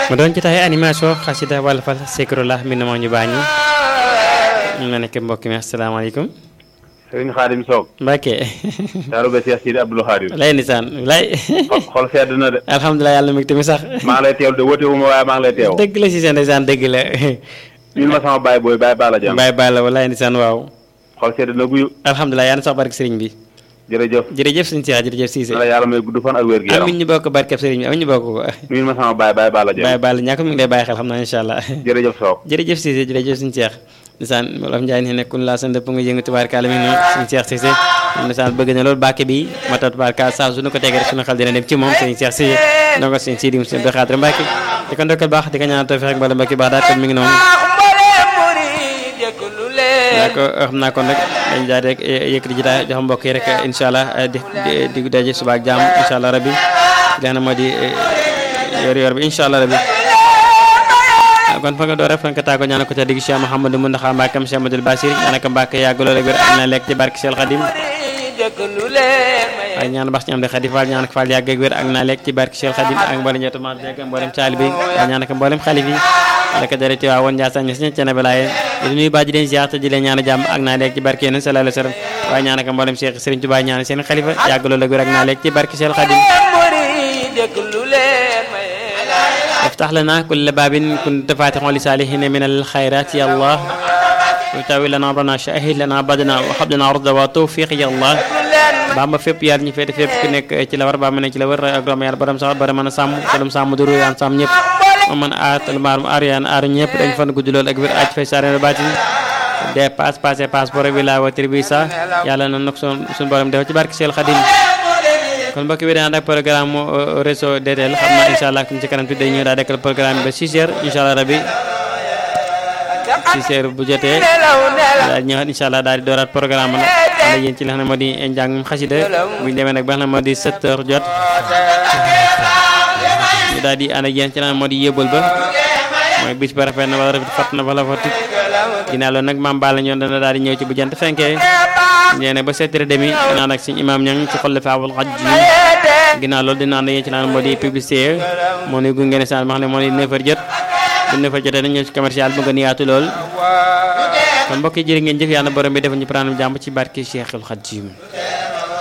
mu doon ci taxee animation xasida wala fal Zikrullah mi moo ñu baañu ñu nga nekk mbokk mi asalaamaaleykum sëriñ Xaadim Soog Mbacke taaru ba Cheikh Sidi Abdoul Khadir lay nisaan lay xol sedd na de alhamdulilah yàlla mi tamit sax maa ngi lay teewlu de woote wu ma waaye maa ngi lay teew dëgg la si seen ndeysaan dëgg la ñun ma sama baay booy baay Bala Jam bàyyi bàyyi la walaay nisaan waaw xol sedd na guyu alhamdulilah yàlla na sax barke sëriñ bi jërëjëf jërëjëf suñu Cheikh jërëjëf Cissé na la yàlla may gudd fan ak wér gi yaram amiin ñu bokk barkeb sëriñ bi amiin ñu bokk ko ñun ma sama baay baay Bala Jam bàyyi bàyyi ñàkk mi ngi lay bàyyi xel xam naa incha allah jërëjëf Soog jërëjëf Cissé jërëjëf suñu Cheikh nisaan Wolof Njaay ne nekkul laa sa ndëpp nga yëngu tubaarkaala mi noonu suñu Cheikh Cissé nisaan bëgg na loolu bàkke bi mata tubaarkaala saa su ñu ko tegee rek suñu xel dina dem ci moom suñu Cheikh Cissé donc suñu Sidi Moussa Abdou Khadre Mbacke di ko ndokkal baax di ko ñaanal tawfiq ak mbala mbokki baax daal kon mi ngi noonu daa ko xam naa kon rek dañ daal rek yëkkati ji daal jox mbokk yi rek incha allah di di di daje suba ak jàmm incha allah rabbi li nga xam ne moo di yor yor bi incha allah rabbi kon fa nga door rek fa nga tàggoo ñaanal ko ca digg Cheikh Mouhamadou Mountakha Mbacké Cheikh Amadou Bassir ñaanal ko Mbacké yàgg loolu ak wér am na lekk ci barke Cheikh Khadim waaye ñaan bax ci am de Khadi Fall ñaan ko Fall yàgg ak wér ak naa lekk ci barke Cheikh Khadim ak mboolem ñetti maam beeg mboolem taalibe yi waaye ñaan ko mboolem xalif yi rek dara ci waa woon Ndiassane ñi si ñene balaaye di nuyu baa ji leen ziar te di leen ñaan jàmm ak naa lekk ci barke yéen sallallahu alayhi wa sallam waaye ñaan ko mboolem Cheikh Serigne Touba ñaan seen xalifa yàgg loolu ak wér ak naa lekk ci barke Cheikh Khadim افتح لنا كل باب كنت فاتحا لصالحين من الخيرات يا الله وتاوي لنا امرنا شاهد لنا بدنا وحب لنا رضا وتوفيق يا الله bamba fépp yar ñi féete fépp ku nekk ci la war ba mu ne ci la wër ak doom yàlla borom sax borom mën a sàmm telum sàmm duru yaan sàmm ñëpp ma mën a aar telum aarum aar yaan aar ñëpp dañ fan gudd lool ak wér aj fay saare baatin dépasse passé passeport bi la watir bi sa yàlla na nag sun suñu borom def ci barke Seel Xadim kon mbokk bi dana dak programme réseau DTL xam naa incha allah ci kanam tuuti day ñëw daa dekkal programme ba 6 heures incha allah rabi 6 heures bu jotee daal ñëwaat incha allah daal di dooraat programme nag ànd yéen ci li nga xam ne moo di njàngum xasida bu ñu demee nag ba nga xam ne moo di 7 heures jot ñu daal di ànd ak yéen ci li nga xam ne moo di yóbbal ba mooy bis ba rafet na wala rafet fat na wala fatut ginnaaw loolu nag maam Balla ñoon dana daal di ñëw ci bu jant fenkee nee na ba sept heures demi naan ak suñu imaam ñang ci xolle faawul xaj ji ginnaaw loolu dina ànd yéen ci naan moo di publicité moo nuy gunge ne saan ma xam ne moo di neuf heures jot bu neuf heures jotee dañ ñëw ci commercial bu gën yaatu lool kon mbokk yi jërë ngeen jëf yàlla borom bi defal ñu prendre jàmm ci barke Cheikhul Khadim